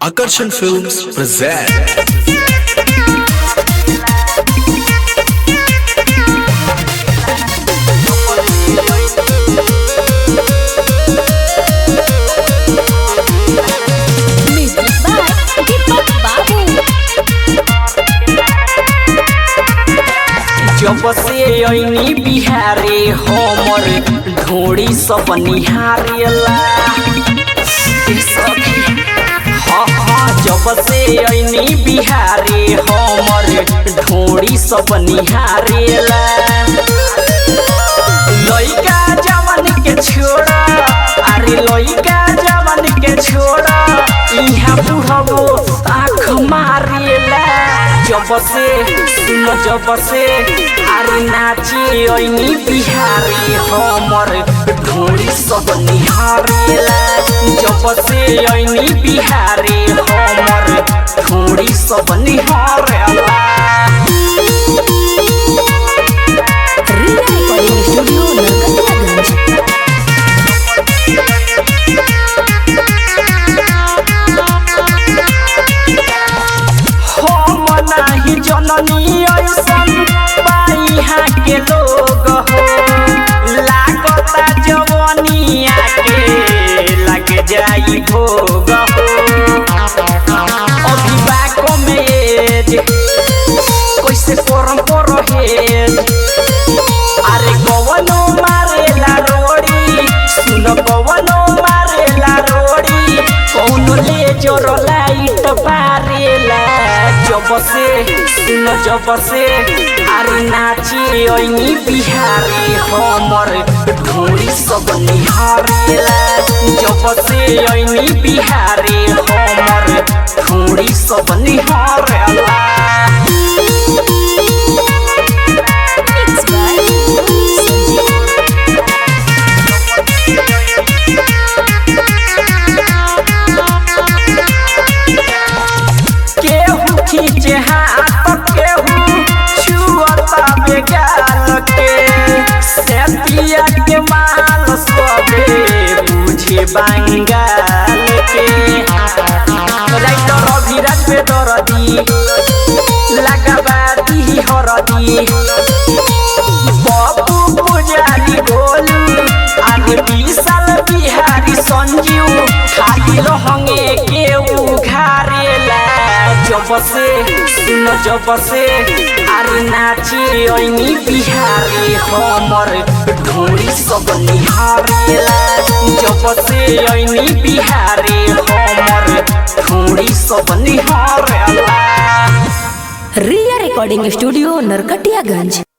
Akarsan Films present Music by Deepak Babu. जब से ऐनी बिहारे हमर ढोड़ी सब निहारेला ए सखी, हाँ हाँ जब से ऐनी बिहारे हमर ढोड़ी सब निहारेला लइका जवन के छोड़ा अरे लइका जवन के छोड़ा इहाँ बुढ़बो आँख मारेला जब से सुन जब से अरे नाचे ऐनी बिहारी हमर ढोरी सब निहारेला जब से ऐनी बिहारी हमर ढोरी सब निहारेला Ria Recording Studio, Narkatiaganj. हम नाही जननी ऐसन बाइहा के लोग हो लागता जवनिया के लग जाई भोग हो अभिवाक में एज कैसे करम परहेज अरे गवनो मारेला रोड़ी सुन गवनो मारेला रोड़ी कौनो ले जोर लाइट बारेला जब से सुन जब से अरे नाची ऐनी बिहारी हमर ढोरी सब निहारेला जब से ऐनी बिहारी हमर ढोरी सब निहारेला Mixed by Sanjeev. केहू खींचे हाथ केहू छुअता बेगाल के सेतिया के माल सबे बुझे बंगाल के राइटर अभिराज पे दरदी लगाबादी हरदी बाबू पुजारी गोलू आगे विशाल बिहारी संजीव खाली रहंगे केहू घारेला जब से सुन जब से अरे नाचे ऐनी बिहारी हमर ढोरी सब निहारेला जब से ऐनी बिहारी हमर ढोरी सब निहारेला Ria Recording Studio, Narkatiaganj.